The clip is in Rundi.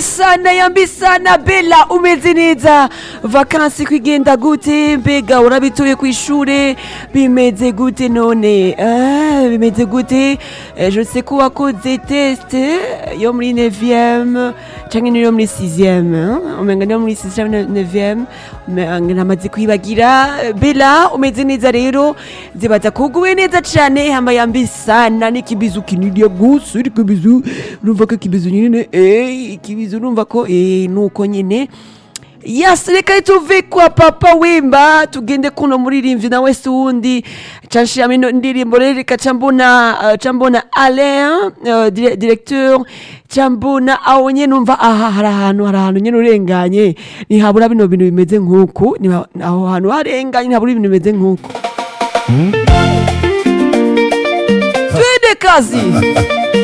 yambi sana yambi sana bela umeze neza vakansi kwigenda gute mbega urabituye ku ishure bimeze gute none ah, bimeze gute Eh, je sais ko wakoze test yo muri 9e canke niyo muri 6e umenga niyo muri 6e 9e namaze kwibagira bela umeze neza rero zibaza kuguwe neza cane hama yambi sana n'ikibizu kinini gusa ikibizu urumva ko ikibizu nyine eh ikibizu urumva ko eh nuko nyine Yes, reka tuve kwa papa wimba tugende kuno muririmvyi nawe si wundi canshiramo ino ndirimbo rero reka cambona uh, cambona Alain uh, dire- directeur cambona aho nyene numva aha hari ahantu hari ahantu nyene urenganye ntihabura bino bintu bimeze nk'uku niba- aho hantu harenganye ntihabura ibintu bimeze nk'uku twende kazi